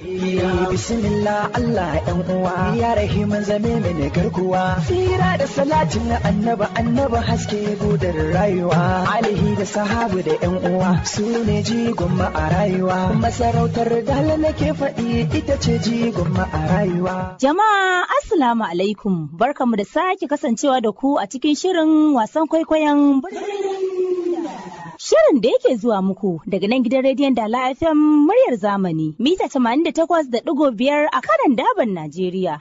bismillah Allah ɗan uwa ya rahiman zame mini garkuwa tsira da salatin na annaba annaba haske gudar rayuwa alihi da sahabu da yan uwa su ne jigon ma a rayuwa masarautar dala nake faɗi ita ce jigon ma a rayuwa Jama'a Assalamu alaikum barkamu da sake kasancewa da ku a cikin shirin wasan kwaikwayon Shirin da yake zuwa muku daga nan gidan rediyon Dala FM muryar zamani mita 88.5 a kanan daban Najeriya.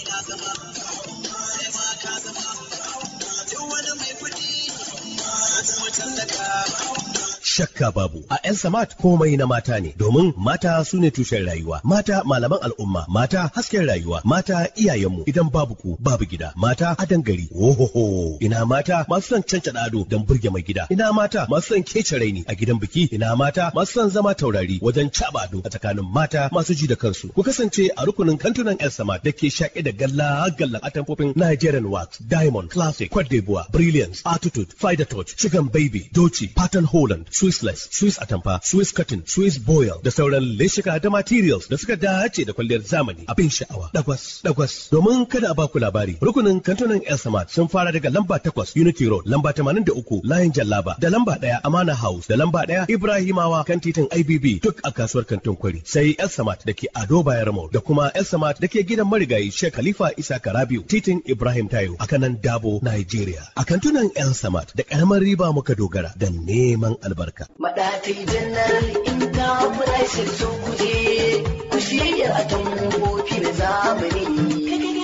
shakka babu a yan samat komai na mata ne domin mata su ne tushen rayuwa mata malaman al'umma mata hasken rayuwa mata iyayenmu idan babu ku babu gida mata adan gari ohoho ina mata masu son canca ado don burge mai gida ina mata masu son kece raini a gidan biki ina mata masu son zama taurari wajen caba ado a tsakanin mata masu ji da kansu ku kasance a rukunin kantunan yan samat da ke shaƙe da galla gallan atamfofin Nigerian wax diamond classic Cote d'Ivoire brilliance attitude fider touch chicken baby doci pattern holland Swissless, Swiss atamfa, Swiss cotton, Swiss boil da sauran leshika da materials da suka dace da kwalliyar zamani abin sha'awa. Dagwas, dagwas. Domin kada a baku labari, rukunin kantunan El Samad sun fara daga lamba takwas Unity Road, lamba tamanin da uku Layin Jallaba, da lamba ɗaya Amana House, da lamba ɗaya Ibrahimawa kan titin IBB duk a kasuwar kantin kwari. Sai El Samad da ke Ado Bayar Mall da kuma El Samad da ke gidan marigayi Sheikh Khalifa Isa Karabiu, titin Ibrahim Tayo a kanan Dabo, Nigeria. A kantunan El Samad da ƙaramar riba muka dogara da neman albarka. Maɗatai janar inda furashin sun kuje ku shirya a tambofi da zamani.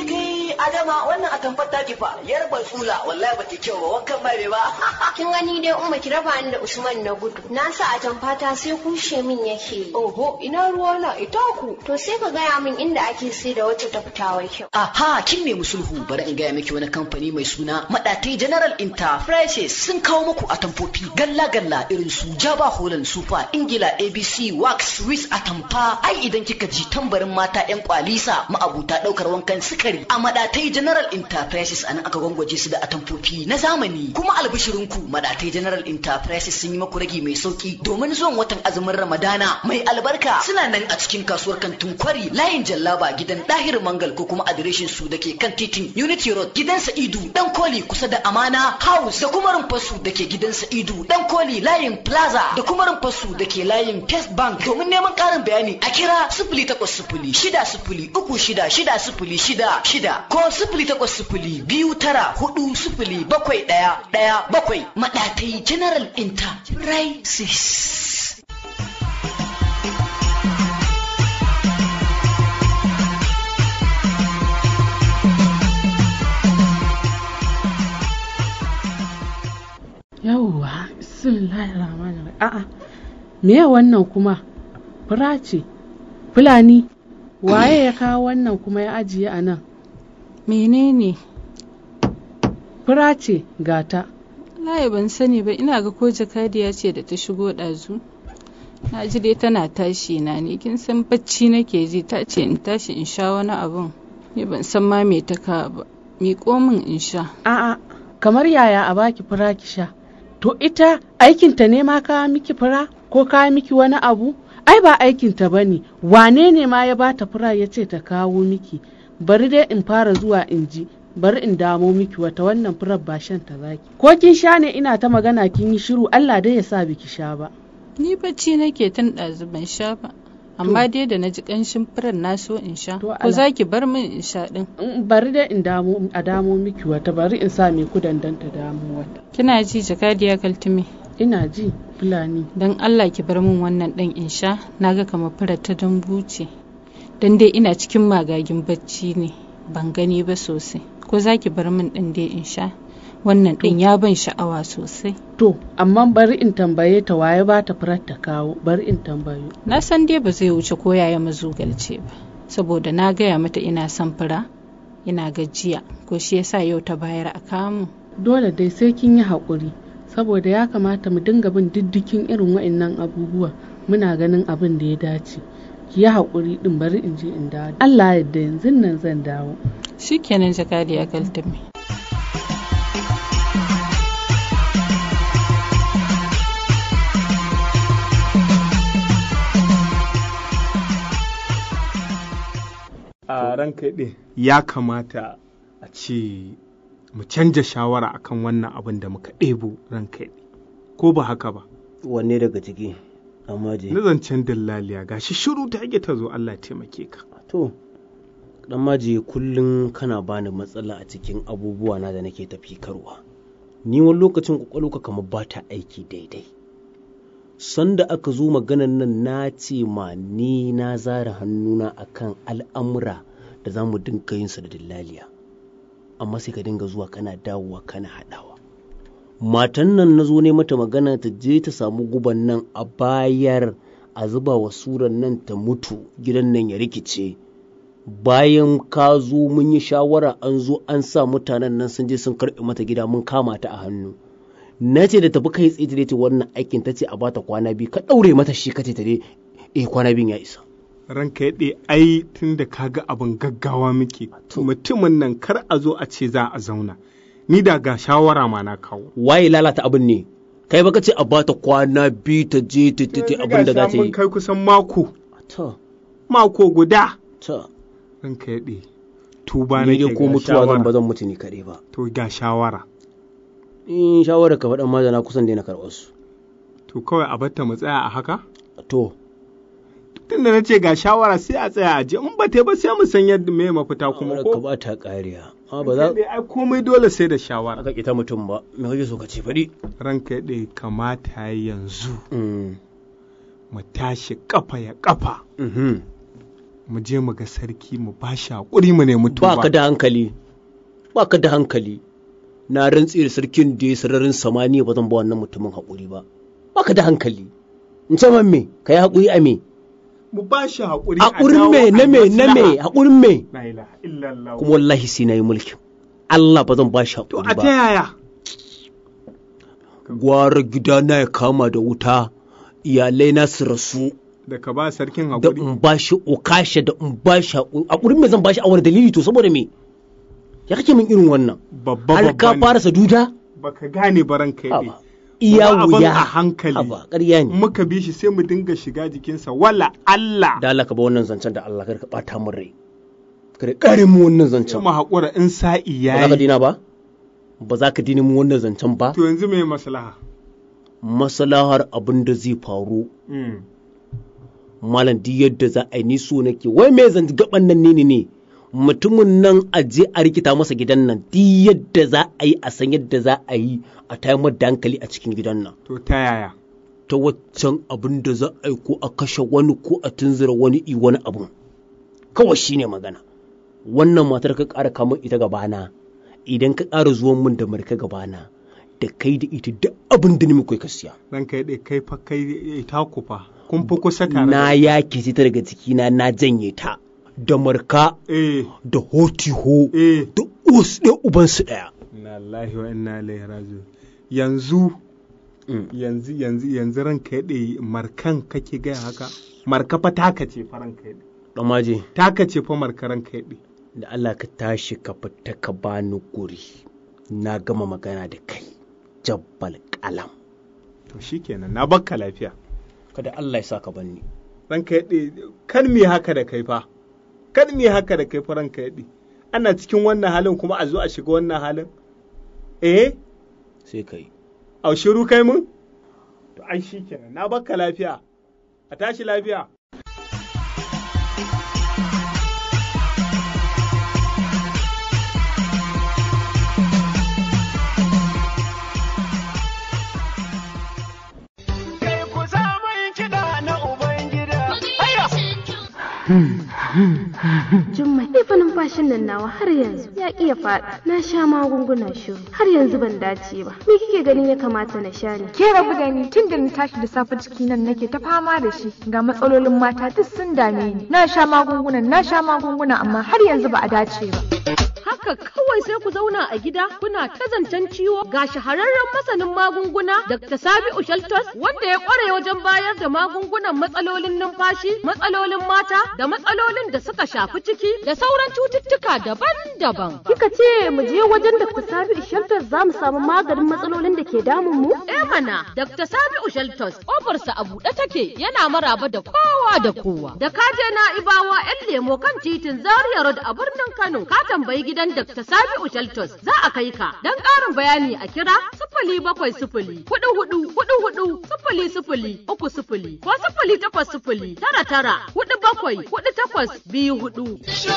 Adama wannan a tamfar taki fa yarba tsula wallahi ba ta kyau ba wankan mai ba. Kin gani dai umma ki raba ni da Usman na gudu. Na sa a tamfata sai kushe min yake. Oho ina ruwa na ita ku. To sai ka gaya min inda ake sai da wacce ta fitawar kyau. Aha kin nemi sulhu bari in gaya miki wani kamfani mai suna Maɗatai General Enterprises sun kawo muku a tamfofi galla-galla irin su Java Holland Super Ingila ABC Wax Swiss Atamfa ai idan kika ji tambarin mata 'yan kwalisa ma'abuta ɗaukar wankan sukari a Maɗatai General Enterprises anan aka gwangwaje su da atamfofi na zamani kuma albishirinku Maɗatai General Enterprises sun yi maku ragi mai sauki domin zuwan watan azumin Ramadana mai albarka suna nan a cikin kasuwar kantin kwari layin jallaba gidan Dahir Mangal ko kuma adireshin su da ke kan titin Unity Road gidan Sa'idu dan koli kusa da Amana House da kuma rumfasu da ke gidan Sa'idu dan koli layin Plaza da kuma rumfasu da ke layin First Bank domin neman ƙarin bayani a kira sifili takwas sifili shida sifili uku shida shida sifili shida shida ko sifili takwas sifili biyu tara hudu sifili bakwai ɗaya ɗaya bakwai maɗatai General Enterprises. yauwa bismillahir rahmanir rahim a'a me wannan kuma fura ce fulani waye ya kawo wannan kuma ya ajiye a nan menene fura ce gata layi ban sani ba ina ga ko jakadiya ce da ta shigo ɗazu na ji dai tana tashi na ne kin san bacci nake ji ta ce in tashi in sha wani abun ni ban san ma me ta ka ba miƙo min in sha a'a kamar yaya a baki fura ki sha to ita aikinta ne ma kawo miki fura ko kawo miki wani abu ai ba aikinta ba ne wane ne ma ya bata fura ya ce ta kawo miki bari dai in fara zuwa in ji bari in damo miki wata wannan furar ba shan ta zaki ko kin sha ne ina ta magana kin yi shiru Allah dai ya sa biki sha ba ni bacci nake tun ɗazu ban sha ba amma dai da na ji ƙanshin furar na so in sha To, ko ala- za ki bar min in sha ɗin Mm, bari dai in damo a damo miki wata bari in sa mai kudan dan ta damo wata kina ji jakadiya kaltume ina ji fulani don Allah ki bar min wannan ɗan in sha na ga kamar furar ta dambu ce don dai ina cikin magagin bacci ne ban gani ba sosai ko za ki bar min ɗin dai in sha wannan ɗin ya ban sha'awa sosai to amma bari in tambaye ta waye ba ta furar ta kawo bari in tambayo na san dai ba zai wuce ko yaya mazugalce ba saboda na gaya mata ina son fura ina gajiya ko shi yasa yau ta bayar a kamu dole dai sai kin yi haƙuri saboda ya kamata mu dinga bin diddikin irin wa'annan abubuwa muna ganin abin da ya dace ki yi haƙuri din bari in je in dawo Allah ya yarda yanzu nan zan dawo shikenan jakadiya kaltume a ranka ɗe ya kamata a ce mu canja shawara akan wannan abin da muka ɗebo ranka ɗe ko ba haka ba wanne daga ciki amma je na zancen dillaliya gashi shiru ta yake ta zo Allah taimake ka to dan maji kullum kana bani matsala a cikin abubuwa na da nake tafi karwa ni wani lokacin kwakwalwa kamar ba ta aiki daidai sanda aka zo maganan nan na ce ma ni na zara hannuna akan al'amura da za mu dinga yin da dillaliya amma sai ka dinga zuwa kana dawowa kana haɗawa matan nan na zo ne mata magana ta je ta samu guban nan a bayar a zuba wa suran nan ta mutu gidan nan ya rikice bayan ka zo mun yi shawara an zo an sa mutanen nan sun je sun karɓe mata gida mun kama ta a hannu na ce da tafi kai tsaye ta wannan aikin ta ce a bata kwana biyu ka ɗaure mata shi ka ce ta dai eh kwana biyun ya isa ranka yaɗe ai tun da kaga abin gaggawa muke mutumin nan kar a zo a ce za a zauna ni da ga shawara ma na kawo waye lalata abin ne kai baka ce a bata kwana biyu ta je ta ta abin da za ta yi kai kusan mako to mako guda to ranka yaɗe tuba ni nake dai ko ga mutuwa zan ba shawara zan mutu ni kaɗai ba to ga shawara in shawara ka faɗan ma da na kusan daina karɓar su to kawai a batta mu tsaya a haka to tunda na ce ga shawara sai a tsaya a je in ba ta ba sai mu san yadda me mafita kuma ka ko ba ta ƙariya amma ba za Ranka yaɗe, ai komai dole sai da shawara ka ita mutum ba me kake so ka ce faɗi ranka yaɗe kamata ya yanzu Mm, mu tashi kafa ya kafa mhm. mu je mu ga sarki mu ba shi haƙuri mu nemi tuba ba ka da hankali ba ka da hankali na rantse da sarkin da ya sararin samaniya ba zan ba wannan mutumin haƙuri ba ba ka da hankali in ce man me ka yi haƙuri a me mu ba shi haƙuri a haƙurin dawo me a na me yi na me maslaha. haƙurin me La ilaha illallah. kuma wallahi sai na yi mulkin Allah ba zan ba shi to haƙuri a ta ba yaya gwara gidana ya kama da wuta iyalai na su rasu da ka ba sarkin da haƙuri in ba shi okashe da in ba shi haƙuri haƙurin me zan ba shi a wani dalili to saboda me ya kake min irin wannan babba har ka babba fara ne saduda baka gane baran kai ne Haba. iya Mu ba abin wuya a hankali Haba, ƙarya ne muka bi shi sai mu dinga shiga jikinsa wala Allah da Allah ka ba wannan zancen da Allah kar ka bata min rai kar ka kare mu wannan sai zancen mu haƙura in sa'i ba za ka yayi dina ba ba za ka dina mu wannan zancen ba to yanzu me maslaha maslahar abin da zai faru Mm. malam duk yadda za a yi ni so nake wai me zan gaban nan ne ne ne mutumin nan a je a rikita masa gidan nan duk yadda za a yi a san yadda za a yi a tayar da hankali a cikin gidan nan to ta yaya ta waccan abin da za a yi ko a kashe wani ko a tunzura wani i wani abun kawai shine magana wannan matar ka ƙara kamar ita gabana idan ka ƙara zuwan min da marka gabana da kai da ita duk abin da ni mukai ka siya ran kai dai kai fa kai ta ku fa kun fi kusa tare na da yake ta daga cikina na janye ta da marka eh da hotiho eh da us ɗaya ubansu ɗaya inna lillahi wa inna ilaihi raji'un yanzu yanzu yanzu yanzu ranka yaɗe markan kake gaya haka marka fa taka ce fa ranka yaɗe ɗan maje taka ce fa marka ranka yaɗe da Allah ka tashi ka fita ka bani guri na gama magana da kai jabbal kalam to shikenan na bakka lafiya kada Allah ya sa ka banni ranka yaɗe kan me haka da kai fa kan me haka da kai fa ranka yaɗe ana cikin wannan halin kuma a zo a shiga wannan halin eh sai ka yi au shiru kai mun to ai shikenan na bakka lafiya a tashi lafiya Jummai, ni fa numfashin nan nawa har yanzu ya ƙi ya faɗa. Na sha magunguna shiru har yanzu ban dace ba. Me kike ganin ya kamata na sha ne? Ke rabu da ni tun da na tashi da safe ciki nan nake ta fama da shi ga matsalolin mata duk sun dame ni. Na sha magunguna na sha magunguna amma har yanzu ba a dace ba. haka kawai sai ku zauna a gida kuna ta zancen ciwo ga shahararren masanin magunguna Dr. Sabi'u Shaltos wanda ya kware wajen bayar da magungunan matsalolin numfashi, matsalolin mata da matsalolin da suka shafi ciki da sauran cututtuka daban-daban. Kika ce mu je wajen Dr. Sabi'u Shaltos za mu samu maganin matsalolin da ke damun mu? Eh mana, Dr. Sabi'u Shaltos kofarsa a buɗe take yana maraba da kowa da kowa. Da ka je na ibawa 'yan lemo kan titin Zaria Road a birnin Kano ka tambayi gidan Dr. Sabi'u Shaltos za a kai ka. Don ƙarin bayani a kira sifili bakwai sifili hudu hudu hudu hudu sifili sifili uku sifili ko sifili takwas sifili tara tara hudu bakwai hudu takwas biyu hudu.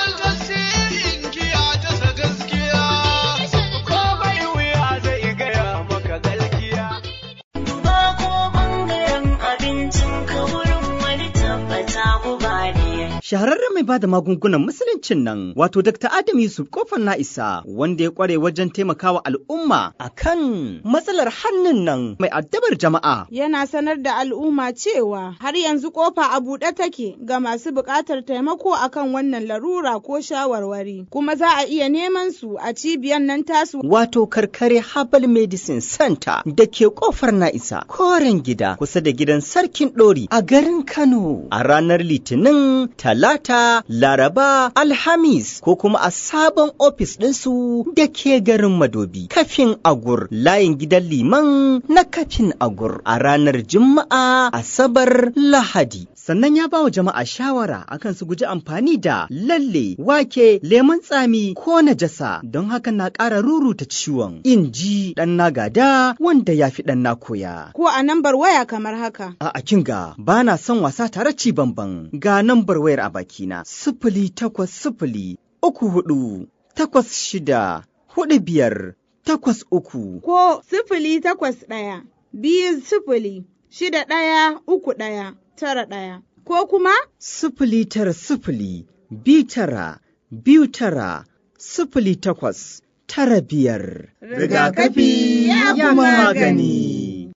Shahararren mai bada magungunan musuluncin nan wato Dr. Adam Yusuf kofar na isa wanda ya kware wajen taimakawa al'umma akan matsalar hannun nan mai addabar jama'a. Yana sanar da al'umma cewa har yanzu kofa a buɗe take ga masu buƙatar taimako akan wannan larura ko shawarwari kuma za a iya neman su a cibiyar nan tasu. Wato karkare Herbal Medicine Center da ke kofar na isa koren gida kusa da gidan sarkin ɗori a garin Kano a ranar Litinin Talata, Laraba, Alhamis ko kuma a sabon ofis ɗinsu da ke garin Madobi, kafin Agur, layin gidan liman na kafin Agur a ranar Juma'a, Asabar, Lahadi. Sannan ya ba wa jama'a shawara akan su guji amfani da lalle, wake, lemon tsami ko najasa don haka na ƙara ruruta ciwon. In ji ɗan na gada wanda ya fi ɗan na koya. Ko a nambar waya kamar haka. A kinga ba na son wasa tare ci bamban ga nambar wayar a bakina sifili takwas sifili uku hudu takwas shida hudu biyar takwas uku. Ko sifili takwas ɗaya biyu sifili shida ɗaya uku ɗaya tara ɗaya. Ko kuma? Sifili tara sifili biyu tara biyu tara sifili takwas tara biyar. Rigakafi ya fi magani.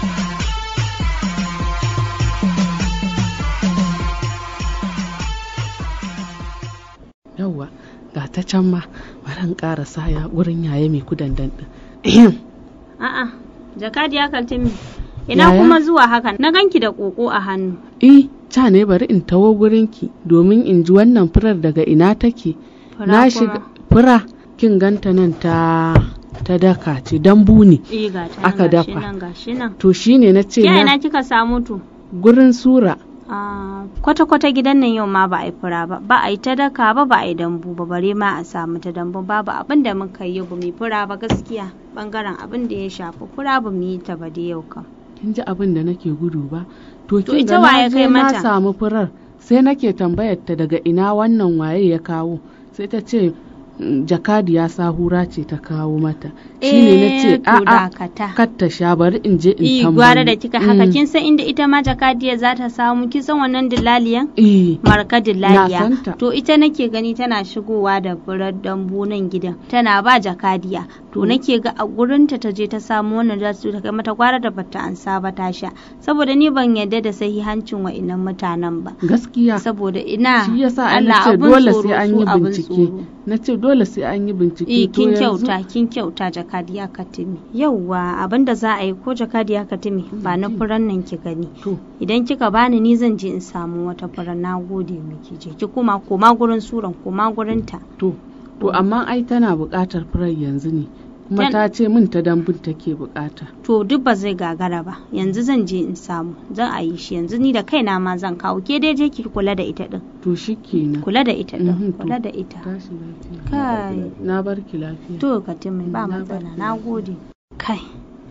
yawwa ga ta can ma baran ƙara saya wurin yaya mai kudandan ɗin. A'a, jakadiya kaltimi. Ina kuma zuwa hakan na ganki da ƙoƙo a hannu. Eh, ca ne bari in tawo gurinki domin in ji wannan furar daga ina take. Na shiga fura kin ganta nan ta ta daka ce dambu ne Eh ga ta aka gashi dafa. nan gashi nan. To shine na ce Ya na ina kika samu to? gurin sura Ah, kwata-kwata gidan nan yau ma ba a yi fura ba, ba a yi ta daka ba, ba a yi dambu ba, bare ma a samu ta dambu babu abin da muka yi ba mu yi fura ba gaskiya bangaren abin da ya shafi fura ba mu yi ta ba da yau kam. kin ji abin da nake gudu ba to To kin ita ga waye na kai je na mata? samu furar sai nake tambayar ta daga ina wannan waye ya kawo sai ta ce "Mm, jakadiya sahura ce ta kawo mata shine na ce Eh, to a'a dakata. kar ta sha bari in je in Eh, tambayi gwara da kika haka Mm. kin san inda ita ma jakadiya za ta samu kin san wannan dillaliyan? Eh, Marka na dillaliya. santa. To ita nake gani tana shigowa da furar dambu nan gidan tana ba jakadiya. To nake ga a gurinta ta je ta samu wannan za su ta kai mata gwara da bata ansa ba ta sha. Saboda ni ban yarda da sahihancin wa'innan mutanen ba. gaskiya Saboda ina shi yasa an Allah ce abun dole tsoro sai an su yi abun bincike tsoro. na ce dole sai an yi bincike Eh to kin yanzu- kyauta kin kyauta jakadiya katimi. Yauwa abinda za a yi ko jakadiya katimi ba na furan nan ki gani. Idan kika bani ni zan je in samu wata furan na gode miki je ki koma koma gurin suran koma gurin ta. To to amma ai tana buƙatar furar yanzu ne kuma Tan- ta ce min ta dambun take buƙata To duk ba zai gagara ba yanzu zan je in samu zan a yi shi yanzu ni da kaina ma zan kawo ke dai je ki kula da ita din. to shikenan Kula da ita din Mhm, to. kula da ita. tashi lafiya Kai. na barki lafiya To katimi ba matsala na gode. Kai.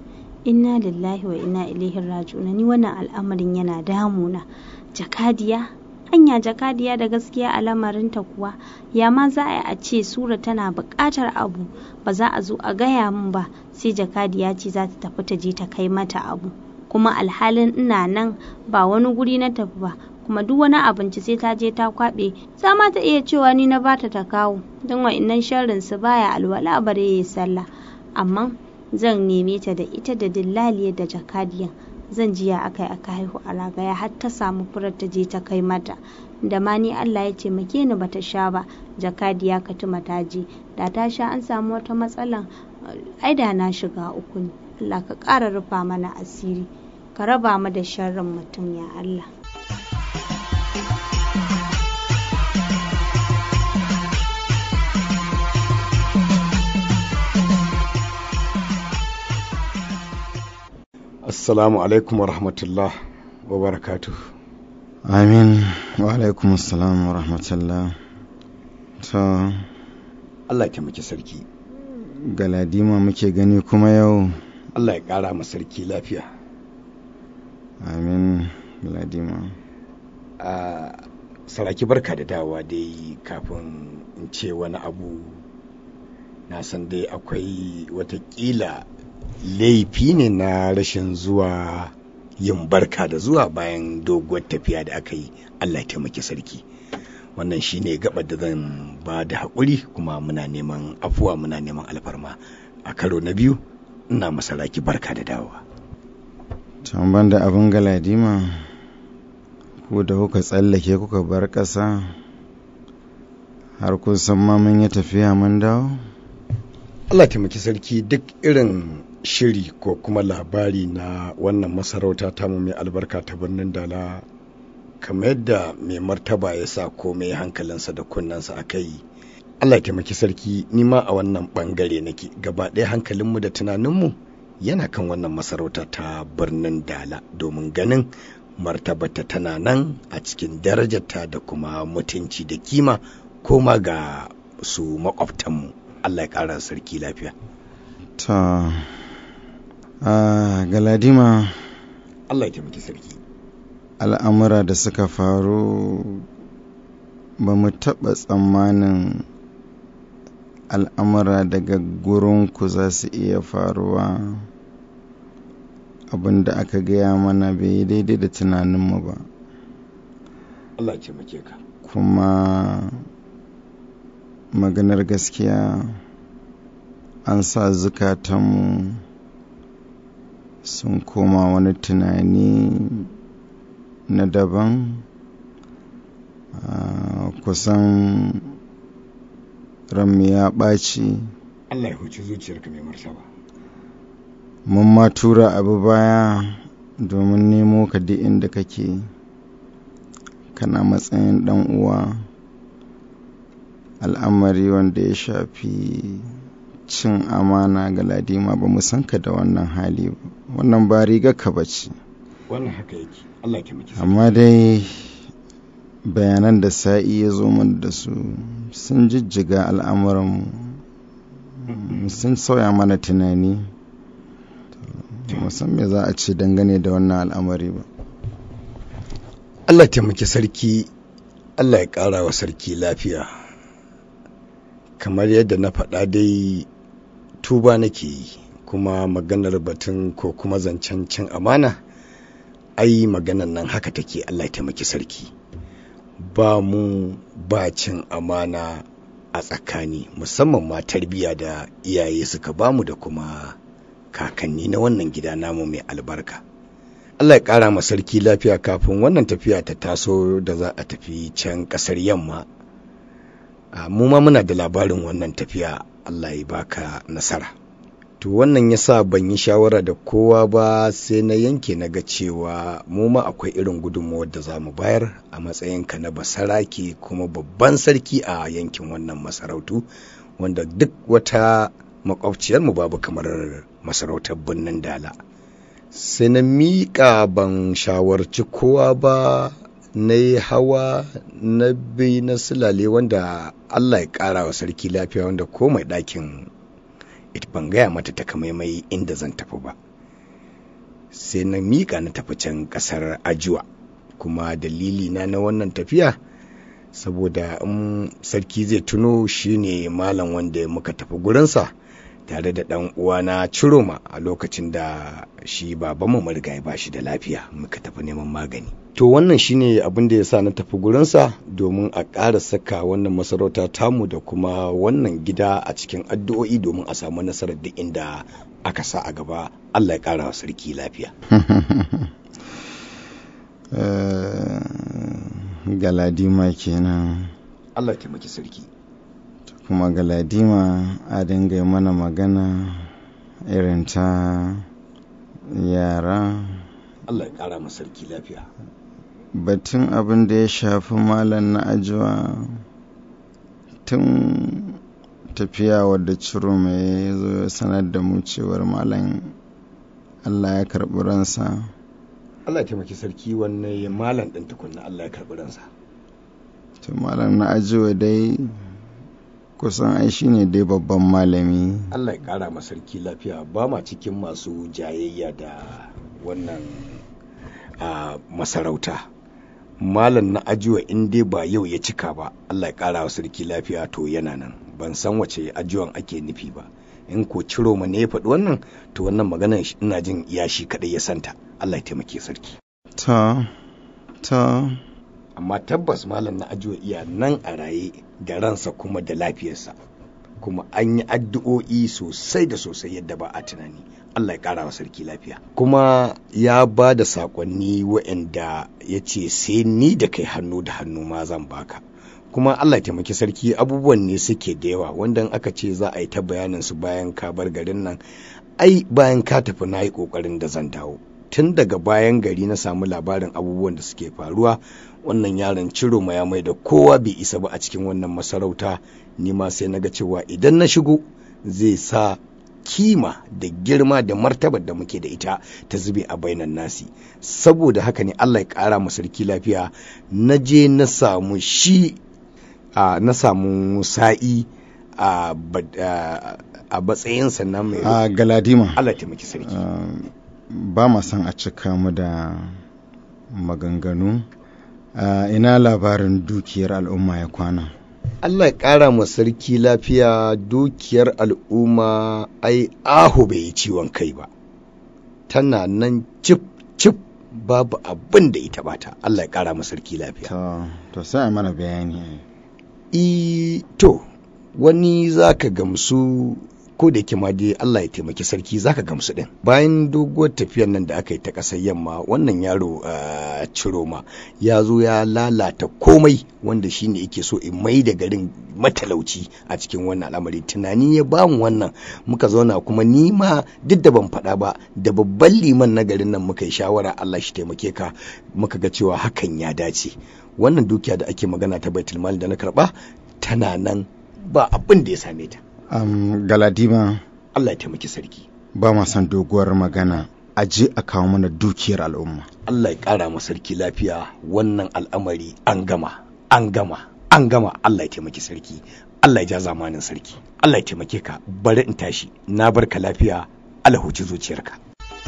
Inna lillahi wa inna ilaihi raji'un ni wannan al'amarin yana damuna. Jakadiya anya jakadiya da gaskiya a lamarinta kuwa ya ma za a yi a ce sura tana buƙatar abu ba za a zo a gaya min ba sai jakadiya ce za ta tafi ta je ta kai mata abu kuma alhalin ina nan ba wani guri na tafi ba kuma duk wani abinci sai ta je ta kwaɓe za ma ta iya cewa ni na bata ta kawo don wa'innan sharrin su baya alwala bare yayi sallah amma zan neme ta da ita da dillaliyar da jakadiyan zan jiya aka yi aka haihu a ragaya har ta samu furar ta je ta kai mata da ma ni Allah ya taimake ni bata sha ba jakadiya katuma ta je da ta sha an samu wata matsalan ai da na shiga uku ne Allah ka ƙara rufa mana asiri ka raba mu da sharrin mutum ya Allah assalamu alaikum wa rahmatullah wa barakatuh amin wa alaikum assalam wa rahmatullah to Allah ya taimaki sarki galadima muke gani kuma yau Allah ya ƙara ma sarki lafiya amin galadima a saraki barka da dawa dai kafin in ce wani abu na san dai akwai watakila laifi ne na rashin zuwa yin barka da zuwa bayan doguwar tafiya da aka yi Allah ya taimaki sarki wannan shine gabar da zan ba da haƙuri kuma muna neman afuwa muna neman alfarma a karo na biyu ina masaraki barka da dawowa can ban da abin galadima ku da kuka tsallake kuka bar ƙasa har kun san ma mun yi tafiya mun dawo Allah taimaki sarki duk irin shiri ko kuma labari na wannan masarauta tamu mai albarka ta birnin dala kamar yadda mai martaba ya sa komai hankalinsa da kunnensa a kai Allah taimaki sarki ni ma a wannan bangare nake gaba ɗaya hankalinmu da tunaninmu yana kan wannan masarauta ta birnin dala domin ganin martabata tana nan a cikin darajarta da kuma mutunci da kima koma ga su makwabtanmu Allah ya ƙara sarki lafiya ta a galadima Allah ya taimaki sarki al'amura da suka faru ba mu taɓa tsammanin al'amura daga gurinku za su iya faruwa abinda aka gaya mana bai yi daidai da tunaninmu ba Allah ya taimake ka kuma maganar gaskiya an sa zukatanmu sun koma wani tunani na daban kusan ranmu ya ɓaci Allah ya huci zuciyarka mai martaba mun ma tura abu baya domin nemo ka duk inda kake kana matsayin ɗan uwa al'amari wanda ya shafi cin amana ga ladima ba mu san ka da wannan hali ba wannan ba riga ka bace wannan haka yake Allah ya miki amma dai bayanan da sa'i ya zo mana da su sun jijjiga al'amuran sun sauya mana tunani musan me za a ce dangane da wannan al'amari ba Allah taimaki sarki Allah ya ƙara wa sarki lafiya kamar yadda na faɗa dai tuba nake yi kuma maganar batun ko kuma zancen cin amana ai maganar nan haka take Allah ya taimaki sarki ba mu ba cin amana a tsakani musamman ma tarbiyya da iyaye suka bamu da kuma kakanni na wannan gida namu mai albarka Allah ya ƙara ma sarki lafiya kafin wannan tafiya ta taso da za a tafi can ƙasar yamma mu ma muna da labarin wannan tafiya Allah ya baka nasara to wannan ya sa ban yi shawara da kowa ba sai na yanke na ga cewa mu ma akwai irin gudunmawar da za mu bayar a matsayinka na basarake kuma babban sarki a yankin wannan masarautu wanda duk wata makwabciyarmu babu kamar masarautar birnin dala sai na miƙa ban shawarci kowa ba na yi hawa na bi na silale wanda Allah ya ƙara wa sarki lafiya wanda ko mai ɗakin ban gaya mata takamaimai inda zan tafi ba sai na miƙa na tafi can ƙasar ajuwa kuma dalili na na wannan tafiya saboda in sarki zai tuno shine malam wanda muka tafi gurinsa tare da ɗan uwana ciroma a lokacin da shi babanmu marigayi ba shi da lafiya muka tafi neman magani to wannan shine abin da ya sa na tafi gurinsa domin a ƙara saka wannan masarauta tamu da kuma wannan gida a cikin addu'o'i domin a samu nasarar duk inda aka sa a gaba Allah ya ƙara wa sarki lafiya galadima kenan Allah ya taimaki sarki kuma galadima a dinga mana magana irin ta yara Allah ya kara ma sarki lafiya batun abin da ya shafi malam na ajiwa tun tafiya wadda ciro mai zo ya sanar da mu cewar malam Allah ya karɓi ransa Allah ya taimaki sarki wannan ya malam ɗin tukunna Allah ya karɓi ransa to malam na ajiwa dai kusan ai shine dai babban malami Allah ya ƙara ma sarki lafiya ba ma cikin masu jayayya da wannan a masarauta malam na ajiwa in dai ba yau ya cika ba Allah ya ƙara wa sarki lafiya to yana nan ban san wace ajiwan ake nufi ba in ko ciro ma ne ya faɗi wannan to wannan maganar ina jin iya shi kaɗai ya santa Allah ya taimake sarki ta ta amma tabbas malam na ajiwa iya nan a raye da ransa kuma da lafiyarsa kuma an yi addu'o'i sosai da sosai yadda ba a tunani Allah ya ƙara wa sarki lafiya kuma ya ba da saƙonni waɗanda ya ce sai ni da kai hannu da hannu ma zan baka kuma Allah ya taimaki sarki abubuwan ne suke da yawa wanda aka ce za a yi ta bayanin su bayan ka bar garin nan ai bayan ka tafi na yi ƙoƙarin da zan dawo tun daga bayan gari na samu labarin abubuwan da suke faruwa wannan yaron ciro ma ya mai da kowa bai isa ba a cikin wannan masarauta ni ma sai na ga cewa idan na shigo zai sa kima da girma da martabar da muke da ita ta zube a bainan nasi saboda haka ne Allah ya kara mu sarki lafiya na je na samu shi na samu sa'i a matsayinsa na mai a galadima Allah ya taimaki sarki ba ma son a cika mu da maganganu ina labarin dukiyar al'umma ya kwana Allah ya ƙara ma sarki lafiya dukiyar al'umma ai ahu bai yi ciwon kai ba tana nan cip cip babu abin da ita bata Allah ya ƙara ma sarki lafiya to sai mana bayani i to wani zaka gamsu ko da yake ma dai Allah ya taimaki sarki zaka gamsu din bayan doguwar tafiyar nan da aka yi ta ƙasar yamma wannan yaro Ciroma ya zo ya lalata komai wanda shine yake so in mai da garin matalauci a cikin wannan al'amari tunani ya ba mu wannan muka zauna kuma ni ma duk da ban faɗa ba da babban liman na garin nan muka yi shawara Allah shi taimake ka muka ga cewa hakan ya dace wannan dukiya da ake magana ta baitul mal da na karba tana nan ba abin da ya same ta um, galadima Allah ya taimaki sarki ba ma son doguwar magana a je a kawo mana dukiyar al'umma Allah ya kara ma sarki lafiya wannan al'amari an gama an gama an gama Allah ya taimaki sarki Allah ya ja zamanin sarki Allah ya taimake ka bari in tashi na barka lafiya Allah huci zuciyarka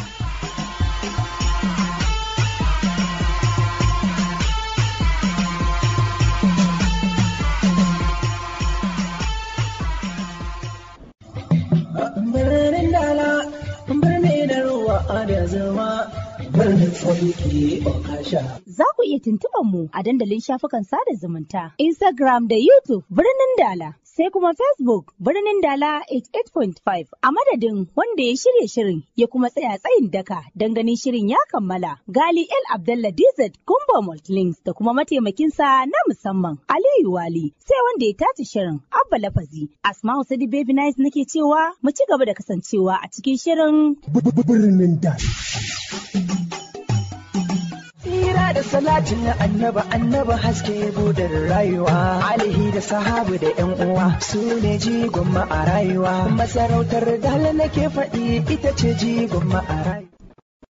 birnin dala birni da ruwa da zama birnin tsarki okasha Za ku iya tuntuɓar mu a dandalin shafukan sada zumunta, Instagram da YouTube birnin Dala, sai kuma Facebook birnin Dala 88.5 a madadin wanda ya shirya shirin ya kuma tsaya tsayin daka don ganin shirin ya kammala. Gali El Abdallah DZ Gumba Multilinks da kuma mataimakinsa na musamman Aliyu Wali, sai wanda ya tace shirin Abba Lafazi. Asma'u Sadi Baby Nice nake cewa mu ci gaba da kasancewa a cikin shirin birnin dala Tsira da salatin annaba annaba haske budar rayuwa alihi da sahabu da yan uwa su ne jigon a rayuwa masarautar dala nake faɗi ita ce jigon a rayuwa